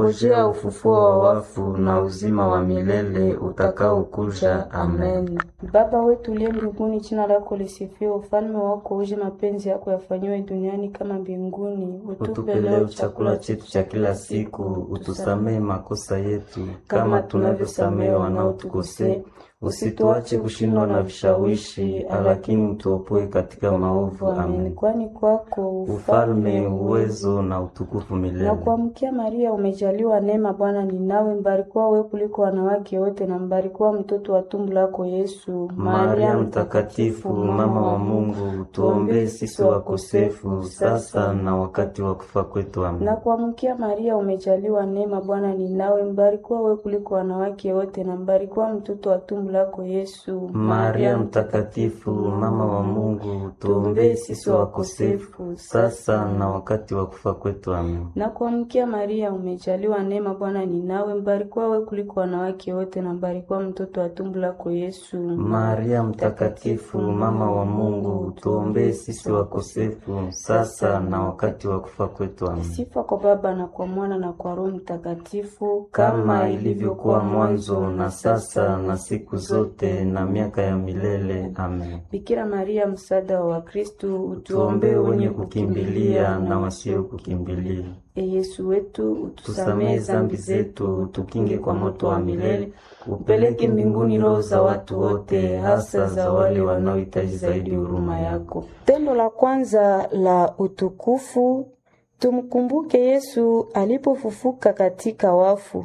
tunangojea ufufuo wa wafu na uzima wa milele utakaokuja. Amen. Baba wetu uliye mbinguni, jina lako lisifiwe, ufalme wako uje, mapenzi yako yafanyiwe duniani kama mbinguni. Utupe leo chakula chetu cha kila siku, utusamehe makosa yetu kama tunavyosamehe wanaotukosea, usituache kushindwa na vishawishi, lakini utuopoe katika maovu. Amen. Kwani kwako Ufalme, uwezo na utukufu milele. na kuamkia Maria, umejaliwa neema, Bwana ni nawe, mbarikiwa wewe kuliko wanawake wote, na mbarikiwa mtoto wa tumbo lako Yesu. Maria Mtakatifu, mama wa Mungu, tuombee sisi wakosefu sasa na wakati wa kufa kwetu. Amen. na kuamkia Maria, umejaliwa neema, Bwana ni nawe, mbarikiwa wewe kuliko wanawake wote, na mbarikiwa mtoto wa tumbo lako Yesu. Maria Mtakatifu, mama wa Mungu, tuombee sisi wakosefu sasa na wakati wa kufa kwetu. Amen. na kuamkia Maria, umejaliwa neema, Bwana ni nawe, mbarikiwa wewe kuliko wanawake wote, na mbarikiwa mtoto wa tumbo lako Yesu. Maria Mtakatifu, mama wa Mungu, tuombee sisi wakosefu sasa na wakati wa kufa kwetu. Amen. Sifa kwa Baba na kwa Mwana na kwa Roho Mtakatifu, Kama ilivyokuwa mwanzo na sasa na siku zote na miaka ya milele. Amen. Bikira Maria, msaada wa Wakristo, Tuombee wenye kukimbilia na wasio kukimbilia. E Yesu wetu, utusamehe Tusamehe zambi zetu, tukinge kwa moto wa milele, upeleke mbinguni roho za watu wote, hasa za wale wanaohitaji zaidi huruma yako. Tendo la kwanza la utukufu, tumkumbuke Yesu alipofufuka katika wafu.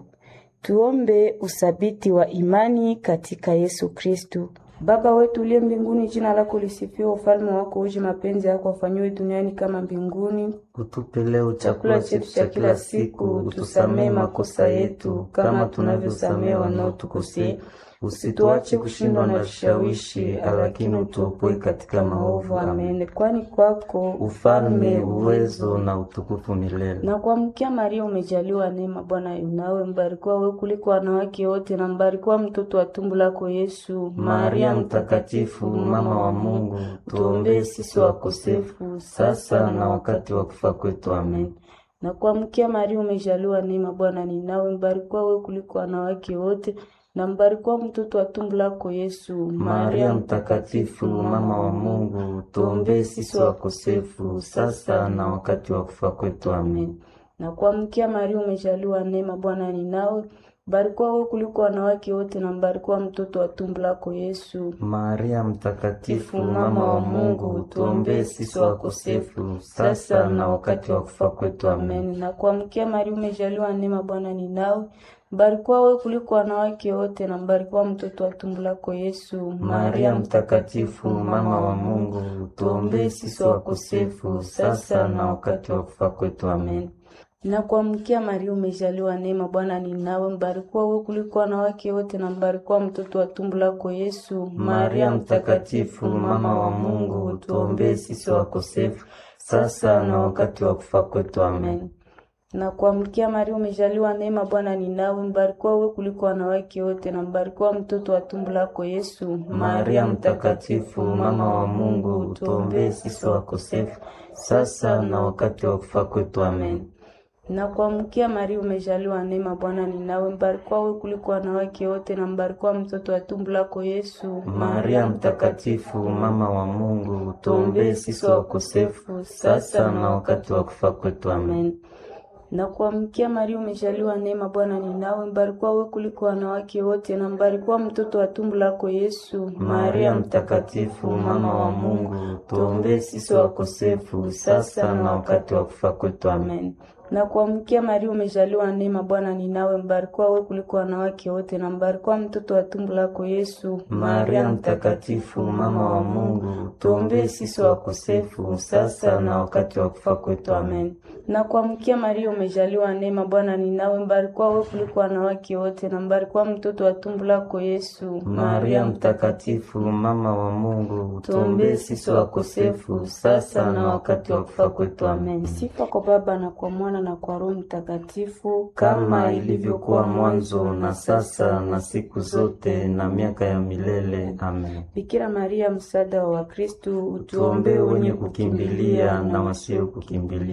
Tuombe usabiti wa imani katika Yesu Kristu. Baba wetu uliye mbinguni, jina lako lisifiwe, ufalme wako uje, mapenzi yako afanyiwe duniani kama mbinguni. Utupe leo chakula chetu cha kila siku, utusamehe makosa yetu kama tunavyosamehe wanaotukosea, usituache kushindwa na vishawishi, lakini utuopoe katika maovu. Amen. Amen. Kwani kwako Ufalme, uwezo na utukufu milele. na kuamkia Maria, umejaliwa neema, Bwana yu nawe, mbarikiwa wewe kuliko wanawake wote, na mbarikiwa mtoto wa tumbo lako Yesu. Maria Mtakatifu, mama wa Mungu, tuombee sisi wakosefu sasa na wakati wa kufa kwetu. Amen. na kuamkia Maria, umejaliwa neema, Bwana ni nawe, mbarikiwa wewe kuliko wanawake wote, na mbarikiwa mtoto wa tumbo lako Yesu. Maria Mtakatifu, mama wa Mungu, tuombee sisi wakosefu sasa na wakati wa kufa kwetu. Amen. na kuamkia Maria, umejaliwa neema, Bwana ni nawe, mbarikiwa wewe kuliko wanawake wote, na mbarikiwa mtoto wa tumbo lako Yesu. Maria Mtakatifu, mama wa Mungu, tuombee sisi wakosefu sasa na wakati wa kufa kwetu. Amen. Amen. Na kuamkia Maria, umejaliwa neema, Bwana ni nawe, mbarikiwa wewe kuliko wanawake wote, na mbarikiwa mtoto wa tumbo lako Yesu. Maria Mtakatifu, mama wa Mungu, tuombee sisi wakosefu sasa na wakati wa kufa kwetu. Amen. Na kuamkia Maria, umejaliwa neema, Bwana ni nawe, mbarikiwa wewe kuliko wanawake wote, na mbarikiwa mtoto wa tumbo lako Yesu. Maria Mtakatifu, mama wa Mungu, tuombee sisi wakosefu sasa na wakati wa kufa kwetu. Amen. na kuamkia Maria, umejaliwa neema, Bwana ni nawe, mbarikiwa wewe kuliko wanawake wote, na mbarikiwa mtoto wa tumbo lako Yesu. Maria Mtakatifu, mama wa Mungu, tuombee sisi wakosefu sasa na wakati wa kufa kwetu. Amen. na kuamkia Maria, umejaliwa neema, Bwana ni nawe, mbarikiwa wewe kuliko wanawake wote, na mbarikiwa mtoto wa tumbo lako Yesu. Maria Mtakatifu, mama wa Mungu, tuombee sisi wakosefu sasa na wakati wa kufa kwetu. Amen. Amen. Na kuamkia Maria, umejaliwa neema, Bwana ni nawe, mbarikiwa wewe kuliko wanawake wote, na mbarikiwa mtoto wa tumbo lako Yesu. Maria Mtakatifu, mama wa Mungu, tuombee sisi wakosefu sasa na wakati wa kufa kwetu. Amen. Amen. Na kuamkia Maria, umejaliwa neema, Bwana ni nawe, mbarikiwa wewe kuliko wanawake wote, na mbarikiwa mtoto wa tumbo lako Yesu. Maria Mtakatifu, mama wa Mungu, tuombee sisi wakosefu sasa na wakati wa kufa kwetu. Amen. Na kuamkia Maria, umejaliwa neema, Bwana ni nawe, mbarikiwa wewe kuliko wanawake wote, na mbarikiwa mtoto wa tumbo lako Yesu. Maria Mtakatifu, mama wa Mungu, tuombee sisi wakosefu sasa na wakati wa kufa kwetu. Amen. Sifa kwa Baba na kwa Mwana na kwa Roho Mtakatifu, kama ilivyokuwa mwanzo na sasa na siku zote na miaka ya milele. Amen. Bikira Maria, msaada wa Wakristo, Tuombee wenye kukimbilia na wasio kukimbilia.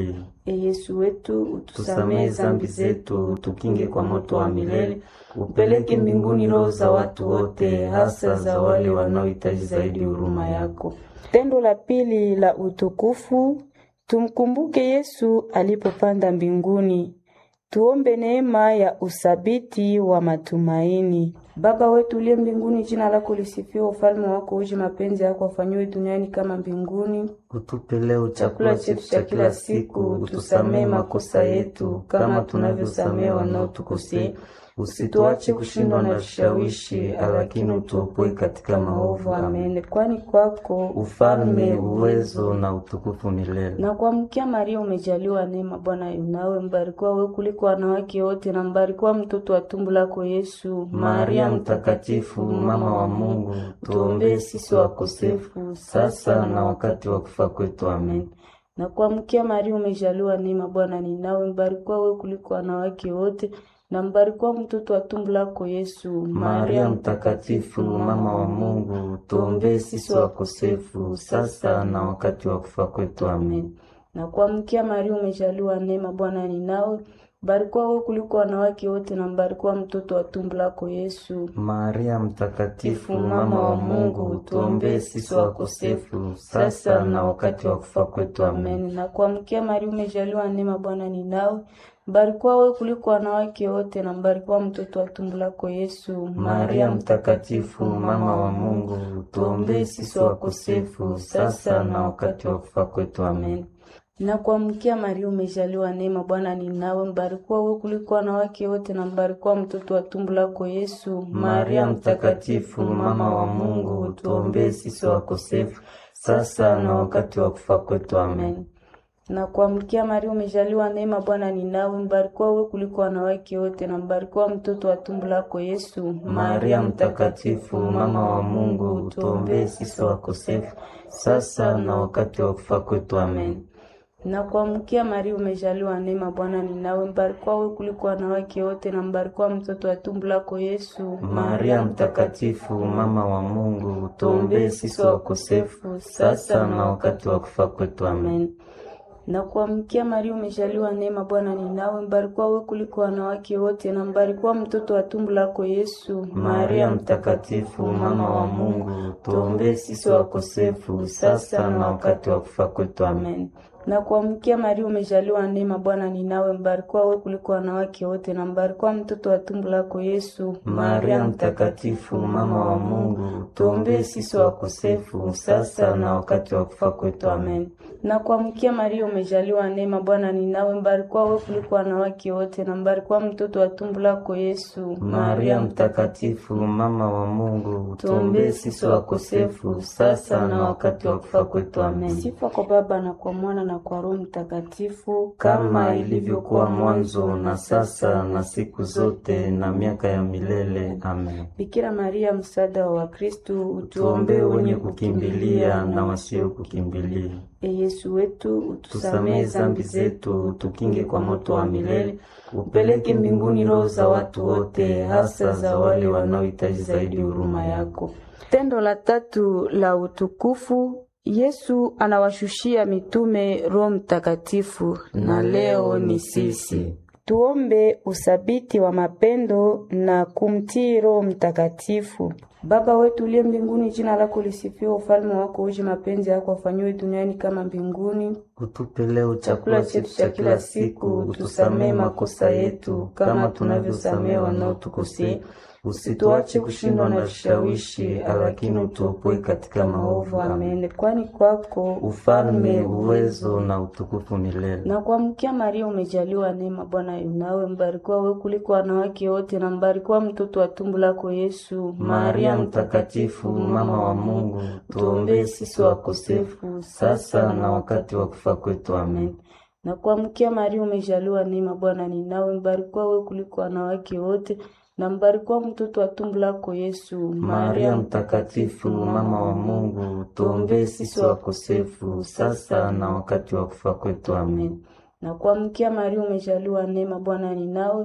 E Yesu wetu, utusamehe tusamehe zambi zetu, tukinge kwa moto wa milele, upeleke mbinguni roho za watu wote, hasa za wale wanaohitaji zaidi huruma yako. Tendo la pili la utukufu, tumkumbuke Yesu alipopanda mbinguni. Tuombe neema ya usabiti wa matumaini. Baba wetu uliye mbinguni, jina lako lisifiwe, ufalme wako uje, mapenzi yako afanyiwe duniani kama mbinguni. Utupe leo chakula chetu cha kila siku, utusamehe makosa yetu kama tunavyosamehe wanaotukosea, usituache kushindwa na vishawishi, lakini utuopoe katika maovu. Amen. Amen. Kwani kwako Ufalme, uwezo na utukufu milele. na kuamkia Maria umejaliwa neema, Bwana yu nawe, mbarikiwa wewe kuliko wanawake wote, na mbarikiwa mtoto wa tumbo lako Yesu. Maria Mtakatifu, mama wa Mungu, tuombee sisi wakosefu sasa na wakati wa kufa kwetu. Amen. na kuamkia Maria umejaliwa neema, Bwana ni nawe, mbarikiwa wewe kuliko wanawake wote, na mbarikiwa mtoto wa tumbo lako Yesu. Maria Mtakatifu, mama wa Mungu, tuombee sisi wakosefu sasa na wakati wa kufa kwetu. Amen. na kuamkia Maria umejaliwa neema, Bwana ni nawe, mbarikiwa wewe kuliko wanawake wote, na mbarikiwa mtoto wa tumbo lako Yesu. Maria Mtakatifu, mama wa Mungu, tuombee sisi wakosefu sasa na wakati wa kufa kwetu. Amen. Amen. Na kuamkia Maria umejaliwa neema, Bwana ni nawe, mbarikiwa wewe kuliko wanawake wote, na mbarikiwa mtoto wa tumbo lako Yesu. Maria Mtakatifu, mama wa Mungu, tuombee sisi wakosefu sasa na wakati wa kufa kwetu. Amen. Na kuamkia Maria umejaliwa neema, Bwana ni nawe, mbarikiwa wewe kuliko wanawake wote, na mbarikiwa mtoto wa tumbo lako Yesu. Maria Mtakatifu, mama wa Mungu, tuombee sisi wakosefu sasa na wakati wa kufa kwetu. Amen. na kuamkia Maria umejaliwa neema, Bwana ni nawe, mbarikiwa wewe kuliko wanawake wote, na mbarikiwa mtoto wa tumbo lako Yesu. Maria Mtakatifu, mama wa Mungu, tuombee sisi wakosefu sasa na wakati wa kufa kwetu. Amen. na kuamkia Maria umejaliwa neema, Bwana ni nawe, mbarikiwa wewe kuliko wanawake wote, na mbarikiwa mtoto wa tumbo lako Yesu. Maria Mtakatifu, mama wa Mungu, tuombee sisi wakosefu sasa na wakati wa kufa kwetu. Amen. na kuamkia Maria umejaliwa neema, Bwana ni nawe, mbarikiwa wewe kuliko wanawake wote, na mbarikiwa mtoto wa tumbo lako Yesu. Maria Mtakatifu, mama wa Mungu, tuombee sisi wakosefu sasa na wakati wa kufa kwetu. Amen. na kuamkia Maria umejaliwa neema, Bwana ni nawe, mbarikiwa wewe kuliko wanawake wote, na mbarikiwa mtoto wa tumbo lako Yesu. Maria Mtakatifu, mama wa Mungu, tuombee sisi wakosefu sasa na wakati wa kufa kwetu. Amen. na kuamkia Maria umejaliwa neema, Bwana ni nawe, mbarikiwa wewe kuliko wanawake wote, na mbarikiwa mtoto wa tumbo lako Yesu. Maria Mtakatifu, mama wa Mungu, tuombee sisi wakosefu sasa na wakati wa kufa kwetu. Amen. Sifa kwa Baba na kwa Mwana na kwa Roho Mtakatifu, kama ilivyokuwa mwanzo na sasa na siku zote na miaka ya milele. Amen. Bikira Maria, msaada wa Wakristo, Tuombee wenye kukimbilia na wasio kukimbilia. E Yesu wetu, utusamehe Tusamehe zambi zetu, tukinge kwa moto wa milele, upeleke mbinguni roho za watu wote, hasa za wale wanaohitaji zaidi huruma yako. Tendo la tatu la utukufu, Yesu anawashushia mitume Roho Mtakatifu, Na leo ni sisi. Tuombe usabiti wa mapendo na kumtii Roho Mtakatifu. Baba wetu uliye mbinguni, jina lako lisifiwe, ufalme wako uje, mapenzi yako afanyiwe duniani kama mbinguni. Utupe leo chakula chetu cha kila siku, utusamehe makosa yetu kama tunavyosamehe wanaotukosea, usituache kushindwa na vishawishi, lakini utuopoe katika maovu. Amen. Amen. Kwani kwako Ufalme, uwezo na utukufu milele. na kuamkia Maria umejaliwa neema, Bwana yu nawe, mbarikiwa wewe kuliko wanawake wote, na mbarikiwa mtoto wa tumbo lako Yesu. Maria Mtakatifu, mama wa Mungu, tuombee sisi wakosefu sasa na wakati wa kufa kwetu. Amen. na kuamkia Maria umejaliwa neema, Bwana ni nawe, mbarikiwa wewe kuliko wanawake wote, na mbarikiwa mtoto wa tumbo lako Yesu. Maria Mtakatifu, mama wa Mungu, tuombee sisi wakosefu sasa na wakati wa kufa kwetu. Amen. na kuamkia Maria umejaliwa neema, Bwana ni nawe,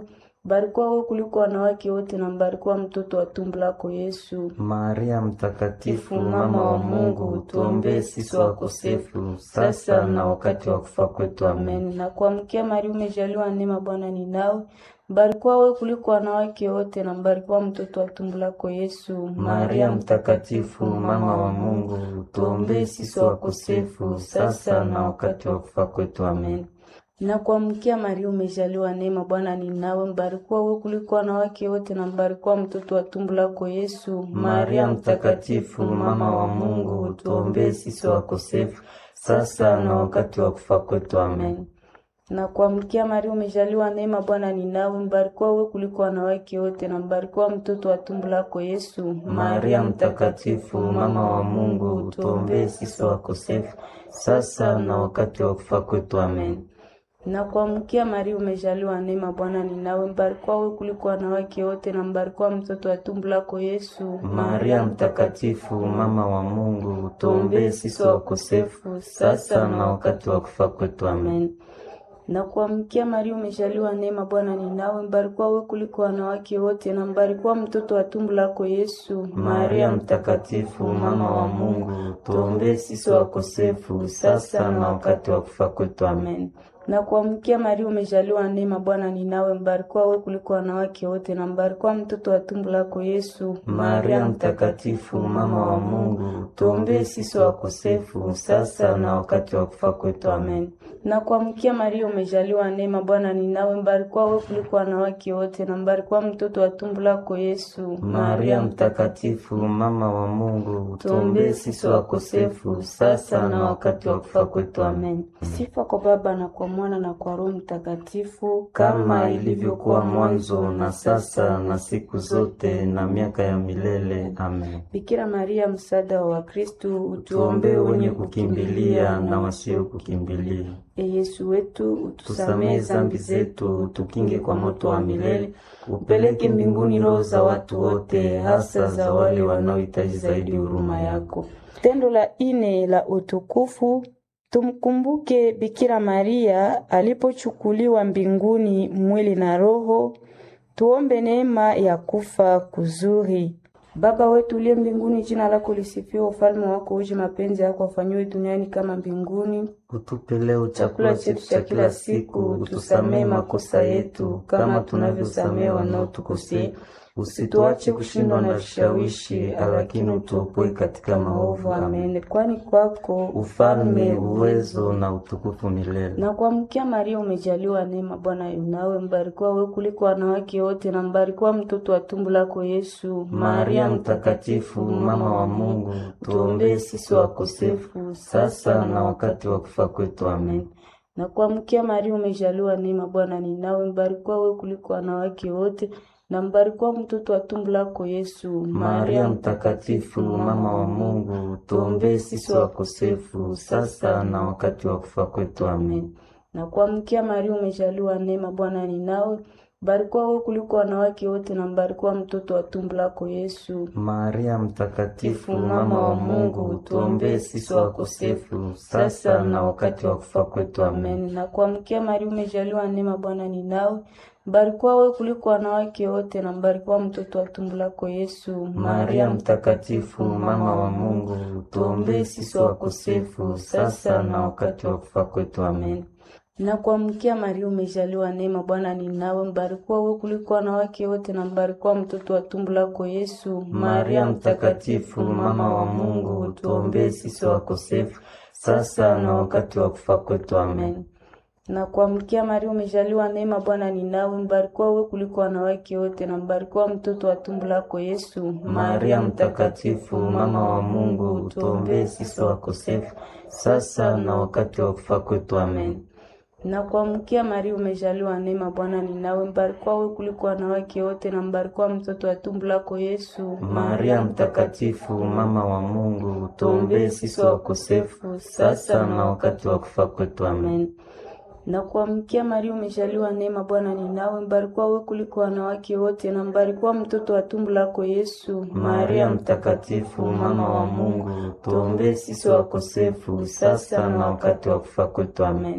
Mbarikiwa wewe kuliko wanawake wote na mbarikiwa mtoto wa tumbo lako Yesu. Maria Mtakatifu, mama wa Mungu, tuombee sisi wakosefu sasa na wakati wa kufa kwetu. Amen. Amen. Na kuamkia Maria, umejaliwa neema, Bwana ni nawe. Mbarikiwa wewe kuliko wanawake wote na mbarikiwa mtoto wa tumbo lako Yesu. Maria Mtakatifu, mama wa Mungu, tuombee sisi wakosefu sasa na wakati wa kufa kwetu. Amen. Na kuamkia Maria, umejaliwa neema, Bwana ni nawe. Mbarikiwa wewe kuliko wanawake wote na mbarikiwa mtoto wa tumbo lako Yesu. Maria Mtakatifu, mama wa Mungu, tuombee sisi wakosefu sasa na wakati wa kufa kwetu. Amen. Na kuamkia Maria, umejaliwa neema, Bwana ni nawe. Mbarikiwa wewe kuliko wanawake wote na mbarikiwa mtoto wa tumbo lako Yesu. Maria Mtakatifu, mama wa Mungu, tuombee sisi wakosefu sasa na wakati wa kufa kwetu. Amen. Na kuamkia Maria, umejaliwa neema, Bwana ni nawe. Mbarikiwa wewe kuliko wanawake wote na mbarikiwa mtoto wa tumbo lako Yesu. Maria Mtakatifu, mama wa Mungu, tuombee sisi wakosefu sasa na wakati wa kufa kwetu. Amen. Na kuamkia Maria, umejaliwa neema, Bwana ni nawe. Mbarikiwa wewe kuliko wanawake wote na mbarikiwa mtoto wa tumbo lako Yesu. Maria Mtakatifu, mama wa Mungu, tuombee sisi wakosefu sasa na wakati wa kufa kwetu. Amen. Na kuamkia Maria, umejaliwa neema, Bwana ni nawe. Mbarikiwa wewe kuliko wanawake wote na mbarikiwa mtoto wa tumbo lako Yesu. Maria Mtakatifu, mama wa Mungu, tuombee sisi wakosefu sasa na wakati wa kufa kwetu. Amen. Na kuamkia Maria, umejaliwa neema, Bwana ni nawe. Mbarikiwa wewe kuliko wanawake wote na mbarikiwa mtoto wa tumbo lako Yesu. Maria Mtakatifu, mama wa Mungu, tuombee sisi wakosefu sasa na wakati wa kufa kwetu. Amen. Sifa kwa Baba na kwa Mwana na kwa Roho Mtakatifu, kama ilivyokuwa mwanzo na sasa na siku zote na miaka ya milele. Amen. Bikira Maria, msaada wa Wakristo, Tuombee wenye kukimbilia na wasio kukimbilia. E Yesu wetu, utusamehe Tusamehe zambi zetu, tukinge kwa moto wa milele, upeleke mbinguni roho za watu wote, hasa za wale wanaohitaji zaidi huruma yako. Tendo la ine la utukufu Tumkumbuke Bikira Maria alipochukuliwa mbinguni mwili na roho. Tuombe neema ya kufa kuzuri. Baba wetu uliye mbinguni, jina lako lisifiwe, ufalme wako uje, mapenzi yako afanyiwe duniani kama mbinguni. Utupe leo chakula chetu cha kila siku, utusamehe makosa yetu kama tunavyosamehe wanaotukosea, usituache kushindwa na vishawishi, lakini utuopoe katika maovu. Amen. Amen. Kwani kwako Ufalme, uwezo na utukufu milele. na kuamkia Maria umejaliwa neema, Bwana yu nawe, mbarikiwa wewe kuliko wanawake wote na mbarikiwa mtoto wa tumbo lako Yesu. Maria Mtakatifu, mama wa Mungu, tuombee sisi wakosefu sasa na wakati wa kufa kwetu. Amen. na kuamkia Maria umejaliwa neema, Bwana ni nawe, mbarikiwa wewe kuliko wanawake wote na mbarikiwa mtoto wa tumbo lako Yesu. Maria Mtakatifu, mama wa Mungu, tuombee sisi wakosefu sasa na wakati wa kufa kwetu. Amen. na kuamkia Maria umejaliwa neema, Bwana ni nawe, mbarikiwa wewe kuliko wanawake wote na mbarikiwa mtoto wa tumbo lako Yesu. Maria Mtakatifu, mama wa Mungu, tuombee sisi wakosefu sasa na wakati wa kufa kwetu. Amen. Amen. Na kuamkia Maria umejaliwa neema, Bwana ni nawe, mbarikiwa wewe kuliko wanawake wote na mbarikiwa mtoto wa tumbo lako Yesu. Maria Mtakatifu, mama wa Mungu, tuombee sisi wakosefu sasa na wakati wa kufa kwetu. Amen. Na kuamkia Maria umejaliwa neema, Bwana ni nawe, mbarikiwa wewe kuliko wanawake wote na mbarikiwa mtoto wa tumbo lako Yesu. Maria Mtakatifu, mama wa Mungu, tuombee sisi wakosefu sasa na wakati wa kufa kwetu. Amen. na kuamkia Maria umejaliwa neema, Bwana ni nawe, mbarikiwa wewe kuliko wanawake wote na mbarikiwa mtoto wa tumbo lako Yesu. Maria Mtakatifu, mama wa Mungu, tuombee sisi wakosefu sasa na wakati wa kufa kwetu. Amen. na kuamkia Maria umejaliwa neema, Bwana ni nawe, mbarikiwa wewe kuliko wanawake wote na mbarikiwa mtoto wa tumbo lako Yesu. Maria Mtakatifu, mama wa Mungu, tuombee sisi wakosefu sasa na wakati wa kufa kwetu. Amen. na kuamkia Maria umejaliwa neema, Bwana ni nawe, mbarikiwa wewe kuliko wanawake wote na mbarikiwa mtoto wa tumbo lako Yesu. Maria Mtakatifu, mama wa Mungu, tuombee sisi wakosefu sasa na wakati wa kufa kwetu. Amen.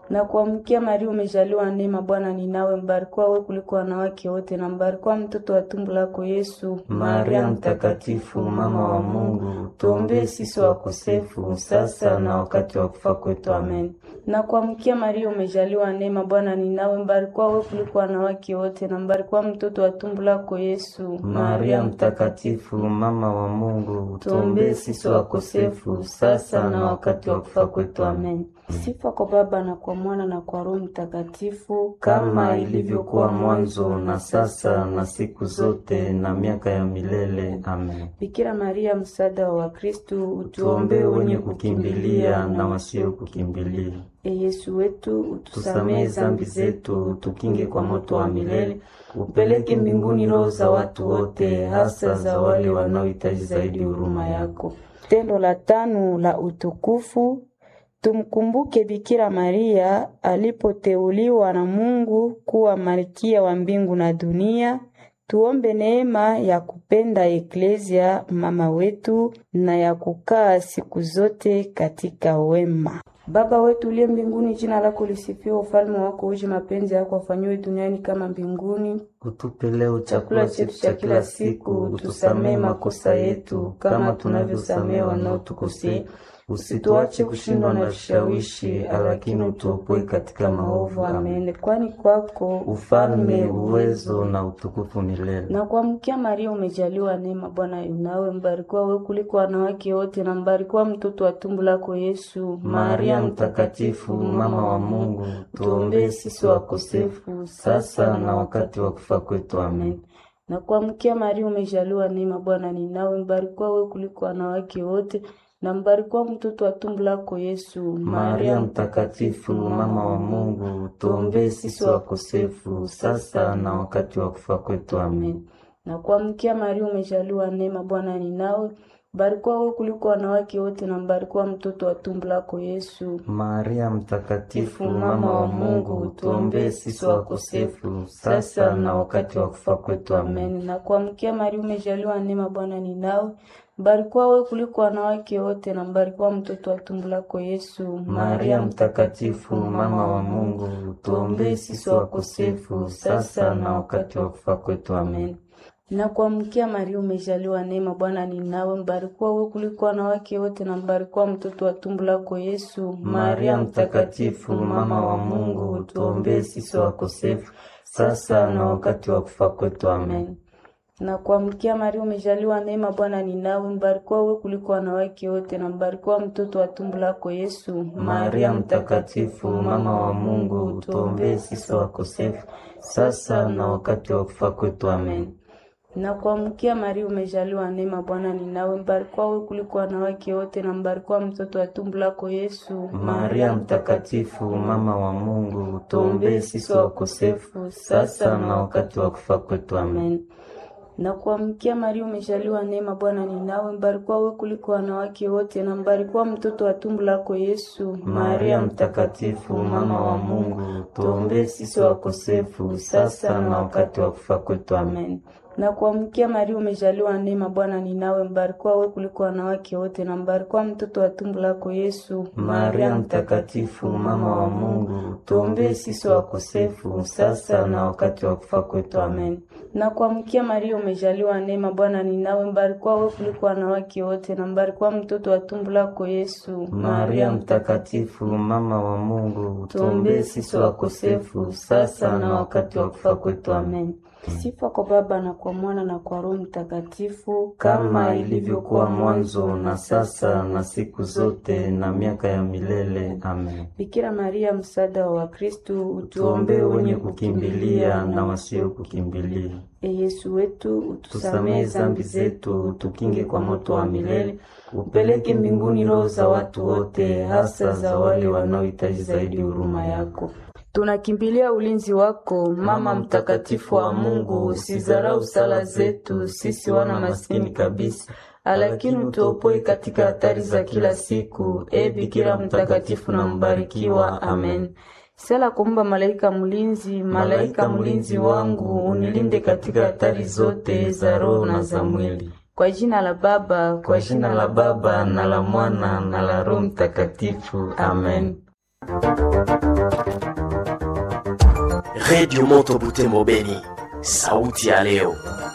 Na kuamkia Maria, umejaliwa neema, Bwana ni nawe, mbarikiwa wewe kuliko wanawake wote, na mbarikiwa mtoto wa tumbo lako Yesu. Maria Mtakatifu, mama wa Mungu, tuombee sisi wakosefu sasa na wakati wa kufa kwetu. Amen. Na kuamkia Maria, umejaliwa neema, Bwana ni nawe, mbarikiwa wewe kuliko wanawake wote, na mbarikiwa mtoto wa tumbo lako Yesu. Maria Mtakatifu, mama wa Mungu, tuombee sisi wakosefu sasa na wakati wa kufa kwetu. Amen. Sifa kwa Baba na kwa Mwana na kwa Roho Mtakatifu, kama ilivyokuwa mwanzo na sasa na siku zote na miaka ya milele. Amen. Bikira Maria, msaada wa Wakristo, Tuombee wenye kukimbilia na wasio kukimbilia. E Yesu wetu, utusamehe Tusamehe zambi zetu, tukinge kwa moto wa milele, upeleke mbinguni roho za watu wote, hasa za wale wanaohitaji zaidi huruma yako. Tendo la tano la utukufu Tumkumbuke Bikira Maria alipoteuliwa na Mungu kuwa malkia wa mbingu na dunia. Tuombe neema ya kupenda Eklezia mama wetu na ya kukaa siku zote katika wema. Baba wetu uliye mbinguni, jina lako lisifiwe, ufalme wako uje, mapenzi yako afanyiwe duniani kama mbinguni. Utupe leo chakula chetu cha kila siku, utusamehe makosa yetu kama tunavyosamehe wanaotukosea Usituache kushindwa na vishawishi, lakini utuopoe katika maovu. Amen. Kwani kwako ufalme, uwezo na utukufu milele. Na kuamkia Maria, umejaliwa neema, Bwana yunawe, mbarikiwa wewe kuliko wanawake wote, na mbarikiwa mtoto wa tumbo lako Yesu. Maria Mtakatifu, mama wa Mungu, tuombee sisi wakosefu sasa na wakati wa kufa kwetu. Amen. Na kuamkia Maria, umejaliwa neema, Bwana ni nawe, mbarikiwa wewe kuliko wanawake wote na mbarikiwa mtoto wa tumbo lako Yesu. Maria Mtakatifu, mama wa Mungu, tuombee sisi wakosefu sasa na wakati wa kufa kwetu. Amen. Na kuamkia Maria, umejaliwa neema, Bwana ni nawe, mbarikiwa wewe kuliko wanawake wote, na mbarikiwa mtoto wa tumbo lako Yesu. Maria Mtakatifu, mama wa Mungu, tuombee sisi wakosefu sasa na wakati wa kufa kwetu. Amen. Na kuamkia Maria, umejaliwa neema, Bwana ni nawe mbarikiwa wewe kuliko wanawake wote na mbarikiwa mtoto wa tumbo lako Yesu. Maria Mtakatifu, mama wa Mungu, tuombee sisi wakosefu sasa na wakati wa kufa kwetu. Amen. Na kuamkia Maria, umejaliwa neema, Bwana ni nawe, mbarikiwa wewe kuliko wanawake wote na mbarikiwa mtoto wa tumbo lako Yesu. Maria Mtakatifu, mama wa Mungu, tuombee sisi wakosefu sasa na wakati wa kufa kwetu. Amen na kuamkia Maria, umejaliwa neema, Bwana ni nawe, mbarikiwa wewe kuliko wanawake wote, na mbarikiwa mtoto wa tumbo lako Yesu. Maria Mtakatifu, mama wa Mungu, tuombee sisi wakosefu sasa na wakati wa kufa kwetu. Amen. Na kuamkia Maria, umejaliwa neema, Bwana ni nawe, mbarikiwa wewe kuliko wanawake wote, na mbarikiwa mtoto wa tumbo lako Yesu. Maria Mtakatifu, mama wa Mungu, tuombee sisi wakosefu sasa na wakati wa kufa kwetu. Amen na kuamkia Maria, umejaliwa neema, Bwana ni nawe, mbarikiwa wewe kuliko wanawake wote, na mbarikiwa mtoto wa tumbo lako Yesu. Maria Mtakatifu, mama wa Mungu, tuombee sisi wakosefu sasa na wakati wa kufa kwetu. Amen. Na kuamkia Maria, umejaliwa neema, Bwana ni nawe, mbarikiwa wewe kuliko wanawake wote, na mbarikiwa mtoto wa tumbo lako Yesu. Maria Mtakatifu, mama wa Mungu, tuombee sisi wakosefu sasa na wakati wa kufa kwetu. Amen. Na kuamkia Maria, umejaliwa neema, Bwana ni nawe, mbarikiwa wewe kuliko wanawake wote, na mbarikiwa mtoto wa tumbo lako Yesu. Maria Mtakatifu, mama wa Mungu, tuombee sisi wakosefu sasa na wakati wa kufa kwetu. Amen. Sifa kwa Baba na kwa Mwana na kwa Roho Mtakatifu, kama ilivyokuwa mwanzo na sasa na siku zote na miaka ya milele. Amen. Bikira Maria, msaada wa Wakristo, utuombee wenye kukimbilia na wasio kukimbilia. E Yesu wetu, utusamehe zambi zetu, utukinge kwa moto wa milele, upeleke mbinguni roho za watu wote, hasa za wale wanaohitaji zaidi huruma yako. Tunakimbilia ulinzi wako, Mama mtakatifu wa Mungu. Usizarau sala zetu sisi wana maskini kabisa, lakini utuopoe katika hatari za kila siku. E Bikira mtakatifu na mbarikiwa. Amen. Sala kumba malaika mlinzi, malaika mlinzi wangu, unilinde katika hatari zote za roho na za mwili. Kwa jina la Baba, kwa jina la Baba na la Mwana na la Roho Mtakatifu. Amen. Redio Moto Butembo Beni, sauti ya leo.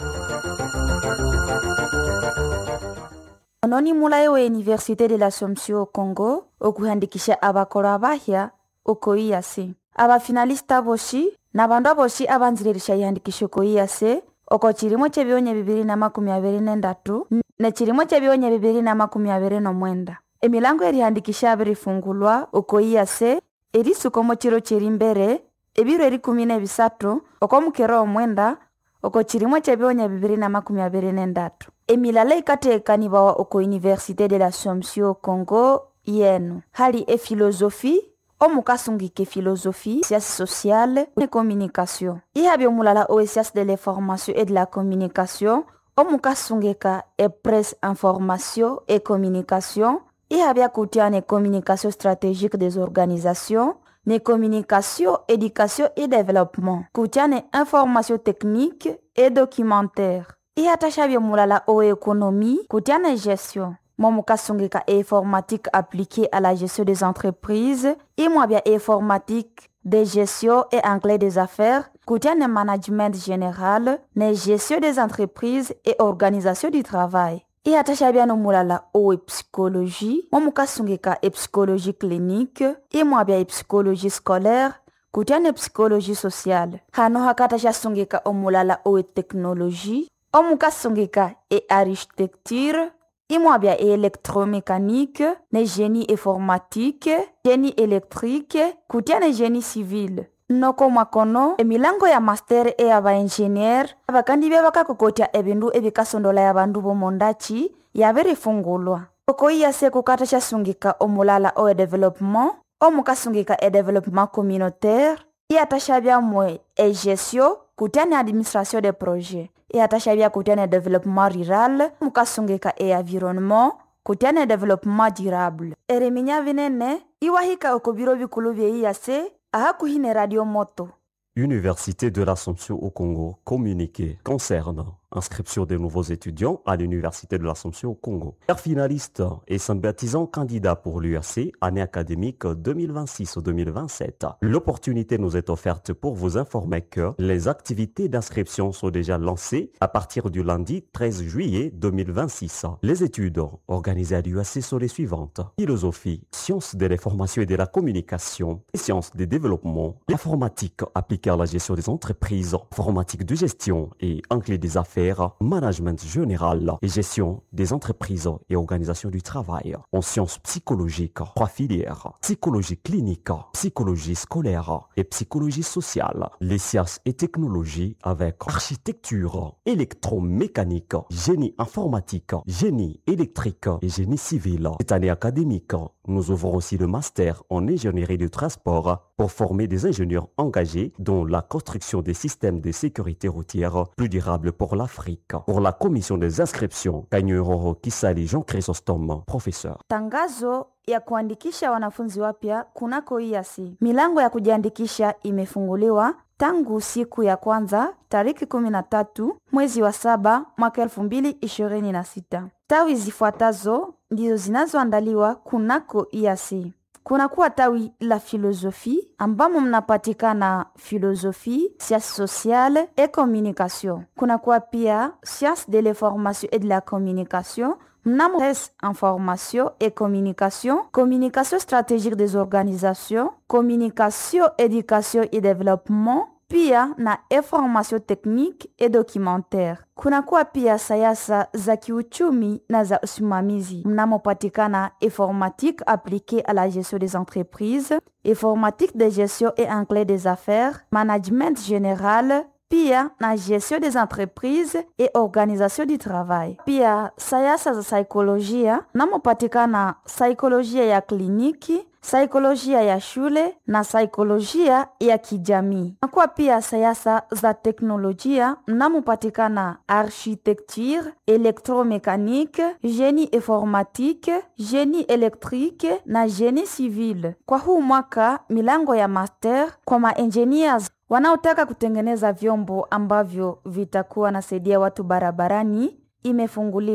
ononi mulayi wa université de l'assomption au congo okuhandikisha abakolo abahya okoiyase abafinalista boshi na bandu aboshi abanziririsha ihandikisho koiyase oko chilimo chebionya bibiri na makumi abiri nendatu ne chilimo chebionya bibiri na makumi abiri nomwenda emilango erihandikisha abirifungulwa okoiyase erisukomo chiro chiri mbere ebiro erikumi nebisatu okomukero omwenda oko chilimo chebionya bibiri na makumi abiri nendatu emilala ikateekanibawa oko université de l'assomption congo yenu hali efilosofi omukasungika efilosofi science sociale ne communication ihabi omulala owe science de l'information et de la communication omukasungika epresse information et communication ihabi akutia ne communication stratégique des organisations ne communication éducation et développement kutia ne information technique et documentaire ihatashavye mulala owe économie kutia ne gestion momukasungika informatique appliquée à la gestion des entreprises imwabya informatique de gestion et anglais des affaires kutia ne management général ne gestion des entreprises et organisation du travail ihatashavya nomulala owe psychologie momukasungika epsychologie clinique imwabya epsychologie scolaire kutia ne psychologie sociale hano hakatasha omulala owe technologie omukasungika e architecture imwabya e électromécanique ne génie informatique génie électrique kutia ne génie civil noko mwakono emilango ya master e ya baingenier abakandi bya bakakokotya ebindu ebikasondola ya bandu bomondachi yabirifungulwa okoiyase kukata syasungika omulala owe developement omukasungika e developement communautaire iyatashabyamwe e gestion kutia ne administration de projet iyatashabya kutia ne développement rural mukasungika e environnement kutia ne développement durable eriminya binene iwahika oko biro bikulu byeiyase ahakuhi ne radio moto Université de l'Assomption au Congo, communiqué concernant inscription des nouveaux étudiants à l'Université de l'Assomption au Congo. Père finaliste et sympathisant candidat pour l'URC, année académique 2026-2027. L'opportunité nous est offerte pour vous informer que les activités d'inscription sont déjà lancées à partir du lundi 13 juillet 2026. Les études organisées à l'URC sont les suivantes. Philosophie, sciences de l'information et de la communication, et sciences des développements, l'informatique appliquée à la gestion des entreprises, informatique de gestion et anglais des affaires management général et gestion des entreprises et organisation du travail. En sciences psychologiques, trois filières. Psychologie clinique, psychologie scolaire et psychologie sociale. Les sciences et technologies avec architecture, électromécanique, génie informatique, génie électrique et génie civil. Cette année académique, nous ouvrons aussi le master en ingénierie du transport pour former des ingénieurs engagés dans la construction des systèmes de sécurité routière plus durables pour l'Afrique. Pour la commission des inscriptions, Kanyuroro Kisali Jean Chrysostome, professeur. tangazo ya kuandikisha wanafunzi wapya kunako iasi milango ya kujiandikisha imefunguliwa tangu siku ya kwanza tariki 13 mwezi wa saba mwaka elfu mbili ishirini na sita tawi zifuatazo ndizo zinazoandaliwa kunako iasi kunakuwa tawi la filosofi ambamo mnapatikana filosofi science sociale et communication kunakuwa pia science de l'information et de la communication mnamo presse information et communication communication stratégique des organisations communication éducation et développement pia na information technique et documentaire kunakuwa pia sayasa za kiuchumi na za usimamizi mnamopatikana informatique appliquée à la gestion des entreprises informatique de gestion et anglais des affaires management général pia na gestion des entreprises et organisation du travail pia sayasa za saikolojia namopatikana saikolojia ya kliniki saikolojia ya shule na saikolojia ya kijamii nakuwa pia sayasa za teknolojia mnamopatikana architecture électromécanique génie informatique génie électrique na génie civil kwa huu mwaka milango ya master kwa maengineers wanaotaka kutengeneza vyombo ambavyo vitakuwa nasaidia watu barabarani imefunguliwa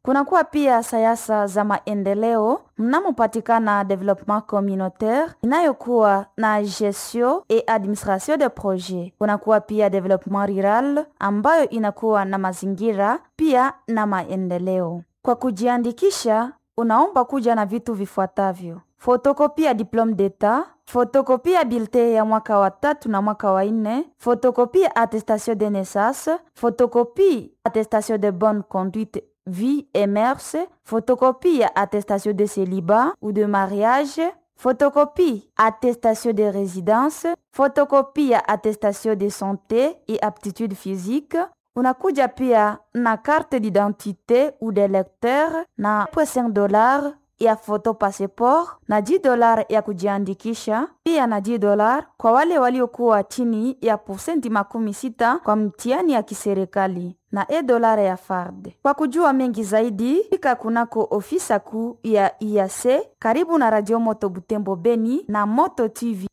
Kunakuwa pia sayasa za maendeleo mnamopatikana development communautaire inayokuwa na gestion et administration de projet. Kunakuwa pia development rural ambayo inakuwa na mazingira pia na maendeleo. Kwa kujiandikisha, unaomba kuja na vitu vifuatavyo: fotokopia diplome d'etat, fotokopia bilte ya mwaka wa tatu na mwaka wa nne, fotokopia attestation de naissance, fotokopie attestation de bonne conduite vie et mœurs, photocopie attestation de célibat ou de mariage, photocopie attestation de résidence, photocopie attestation de santé et aptitude physique. Unakuja pia na carte d'identité ou de lecteur na 5 dollars ya photo passport na 10 dollars ya kujiandikisha, pia na 10 dollars kwa wale waliokuwa chini ya posenti makumi sita kwa mtihani ya kiserikali na e dolare ya FARD. Kwa kujua mengi zaidi, fika kunako ofisa kuu ya IAC karibu na Radio Moto Butembo Beni na Moto TV.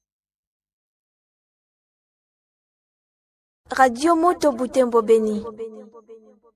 Radio Moto Butembo Beni.